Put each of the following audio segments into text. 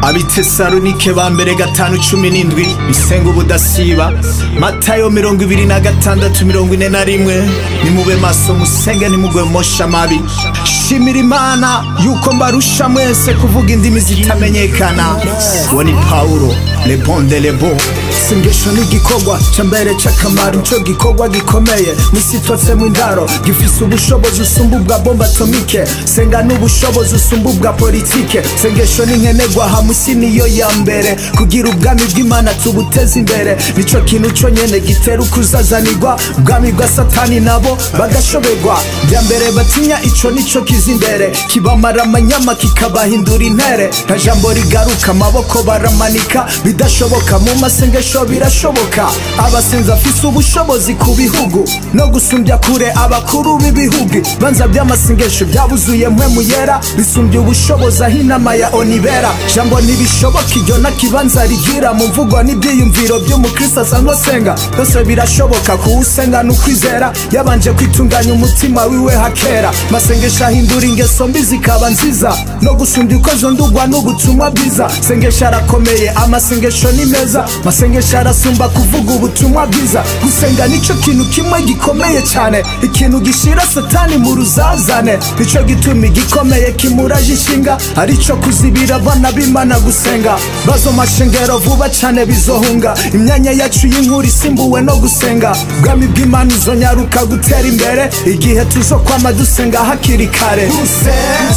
abitesalonike ba mbere gatanu cumi n'indwi bisenga ubudasiba matayo mirongo ibiri na gatandatu mirongo ine na rimwe nimube maso musenge nimugwe mosha amabi shimira imana yuko mbarusha mwese kuvuga indimi zitamenyekana uwo ni pawulo lebonde lebo sengesho ni igikorwa ca mbere c'akamaro ico gikorwa gikomeye musitotsemo indaro gifise ubushobozi usumba ubwa bomba atomike senga n'ubushobozi usumba ubwa politike sengesho ni nkenerwa hamusi niyo ya mbere kugira ubwami bw'imana tubuteze imbere nico kintu co nyene gitera ukuzazanirwa ubwami bwa satani nabo bagashoberwa bya mbere batinya ico nico kiza imbere kibamara amanyama kikabahindura intere nta jambo rigaruka amaboko baramanika bidashoboka mu masengesho birashoboka abasenzi afise ubushobozi ku bihugu no gusumbya kure abakuru b'ibihugu banza by'amasengesho byabuzuye mpwemu yera bisumbya ubushobozi aho inama ya onibera jambo ntibishoboka iryo nakibanza rigira mu mvugo n'ibyiyumviro by'umukristo asanzwe asenga byose birashoboka kuwusenga ni ukwizera yabanje kwitunganya umutima wiwe hakera masengesho ahindura ingeso mbi zikaba nziza no gusumbya uko zondugwa n'ubutumwa bwiza sengesho arakomeye amasengesho ni meza masengesho arasumba kuvuga ubutumwa bwiza gusenga nico kintu kimwe gikomeye cyane ikintu gishira satani mu ruzazane nico gituma igikomeye kimuraje ishinga arico kuzibira abana b'imana gusenga bazo mashengero vuba cyane bizohunga imyanya yacu y'inkuru isimbuwe no gusenga ubwami bw'imana uzonyaruka gutera imbere igihe tuzo kwama dusenga hakiri kare guse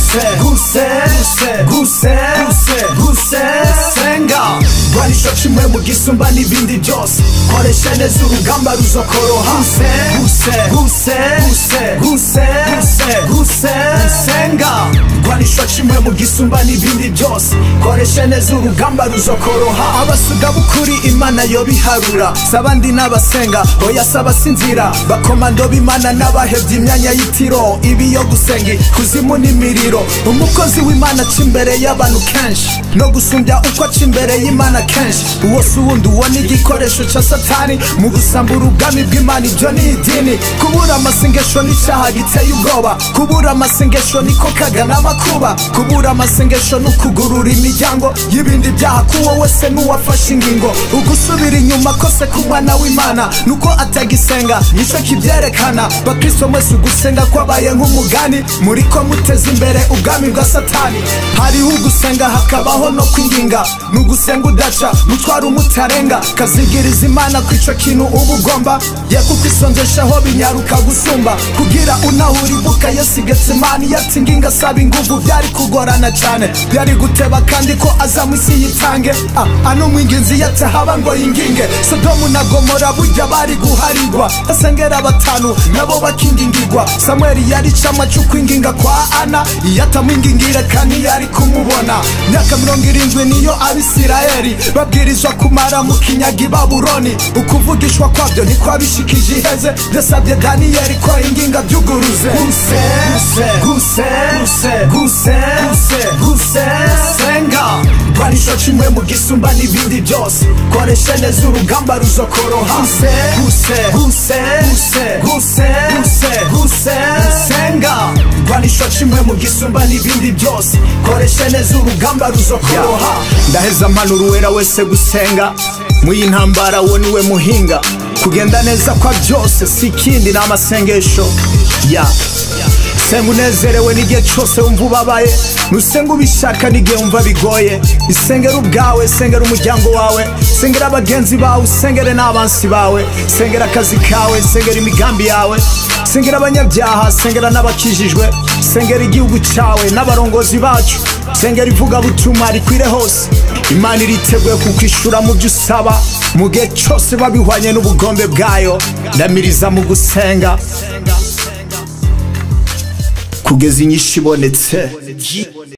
guse guse guse guse guse senga rwanisho kimwe mu gisumba n'ibindi byose koresha neza urugamba ruzokoroha guse guse guse guse guse guse senga rwanisho kimwe mu gisumba n'ibindi byose koresha neza urugamba ruzokoroha abasuga b'ukuri imana yo biharura sabandi n'abasenga oya sabasinzira bakomando b'imana n'abahevye imyanya y'itiro ibi yo gusenga kuzimu n'imiriro umukozi w'imana aca imbere y'abantu kenshi no gusumbya uko aca imbere y'imana kenshi uwo si uwundi uwo ni igikoresho ca satani mu gusambura ubwami bw'imana ibyo ni idini kubura amasengesho n'icaha giteye ubwoba kubura amasengesho niko kagana amakuba kubura amasengesho ni ukugurura imiryango y'ibindi byaha kuwo wese n'uwafashe ingingo ugusubira inyuma kose ku mwana w'imana nuko atagisenga nico kibyerekana bakristo mwese ugusenga kwabaye nk'umugani muriko muteza imbere ubwami bwa satani hariho ugusenga hakabaho no kwinginga ni ugusenga udaca mutwara umutarenga kazigiriza imana ku ico kintu uba ugomba ye kuko isonzeshaho binyaruka gusumba kugira unahura ibuka yesu getsemani yatinginga asaba inguvu byari kugorana cyane byari guteba kandi ko aza mu isi yitange ah, ano mwinginzi yatahaba ngo yinginge sodomu na gomora burya bari guharirwa asengera batanu nabo bakingingirwa samweli yari camwa c'ukwinginga kwa ana iyo atamwingingire kandi yari kumubona myaka mirongo irindwi niyo abisirayeli babwirizwa kumara mu kinyaga i babuloni ukuvugishwa kwabyo ntikwabishikije iheze byasabye daniyeli ko inginga byuguruze guse guse guse guse guse guse senga rwanisho kimwe mu gisumba n'ibindi byose koresha neza urugamba ruzokoroha guse guse guse guse guse guse guse senga rwanisho kimwe mu gisumba n'ibindi byose koresha neza urugamba ruzokoroha ndaheza mpanura uwera wese gusenga muyi ntambara wo niwe muhinga kugenda neza kwa byose si ikindi ni amasengesho ya senga unezerewe n'igihe cyose wumva ubabaye nusenga ubishaka n'igihe wumva bigoye isengera ubwawe sengera umuryango wawe sengera bagenzi bawe usengere n'abansi bawe sengera akazi kawe sengera imigambi yawe sengera abanyabyaha sengera n'abakijijwe sengera igihugu cyawe n'abarongozi bacu sengera ivugabutumwa rikwire hose imana iriteguye kukwishura mu byo usaba mu gihe cyose babihwanye n'ubugombe bwayo ndamiriza mu gusenga kugeza inyishu ibonetse